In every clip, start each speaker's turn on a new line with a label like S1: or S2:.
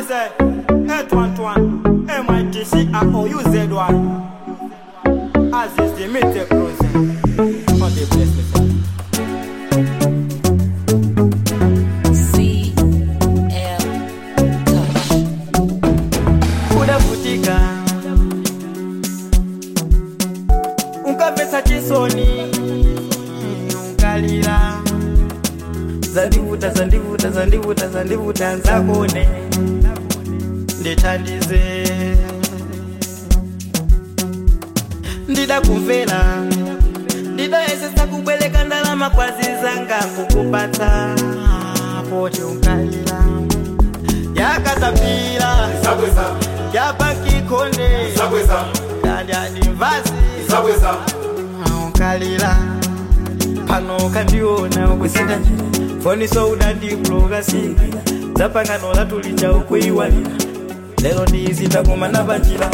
S1: say H11 MITC ROUZ1 As is the meter cruising On the bless me sir
S2: CL Touch.
S1: kudavutika ukamvetsa chisoni unkalira zandivuta zandivuta zandivuta zandivuta nzakone ndithandize ndidakumvera ndidayesesa kubweleka ndalama kwazizanga kukupatsa poti unkalira yakatapira
S3: Zabweza,
S1: yapakikonde
S3: zabweza,
S1: kandyanimvazi
S3: zabweza.
S1: ukalira pano kandiona ukusinda njira foniso udandibloga singira dzapangano latulicha ukuiwalira lero ndizinda kumana panjira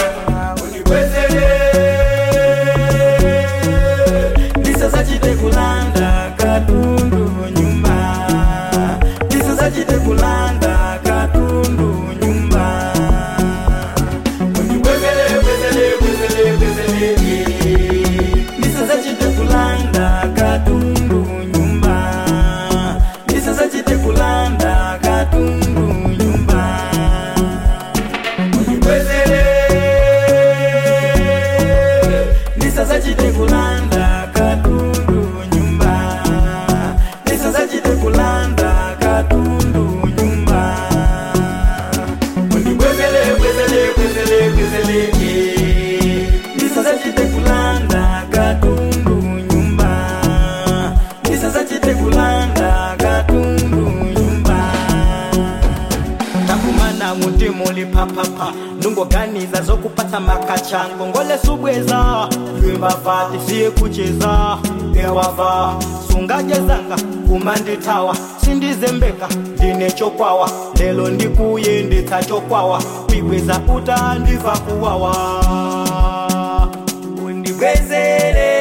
S1: ndisasachite kulanda katundu nyumba ndisasachite kulanda katundu nyumba ndisasachite kulanda katundu nyumba ndisasachite kulanda katundu nyumba ndisasachite kulanda katundu nyumba ndisasachite kulanda katundu nyumba ndisasachite kulanda katundu nyumba ndisasachite kulanda katundu nyumba takumana mutima uli papapa ndungoganiza zokupata makacha ngongole subweza lwimbava tisiye kucheza ewava sungajezanga kumanditawa sindizembeka ndine chokwawa lelo ndikuye nditsa chokwawa kwibweza utandiva kuwawa undibwezere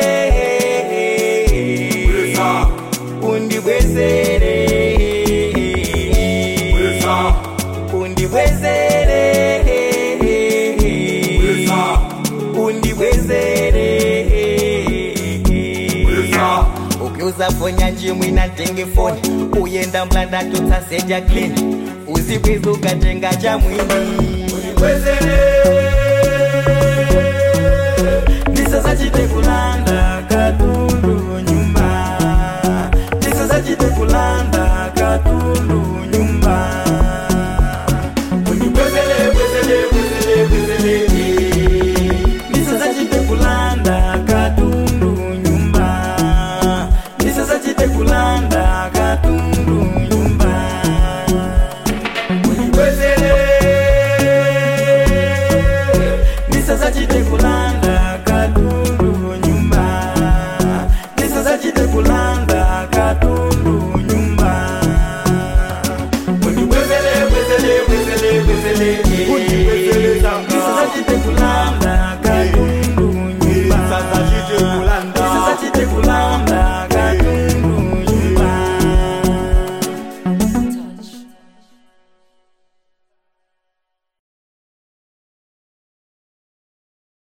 S3: Bweza.
S1: undibwezere
S3: Bweza.
S1: undibwezere
S3: Bweza.
S1: undibwezere
S3: Bweza.
S1: ukiuza fonya njimwi na tenge foni uyenda mlanda tutsaseja klini uzibwiza ukatenga cha mwini ndisasachite kulanda katundu nyumba ndisasachite kulanda katundu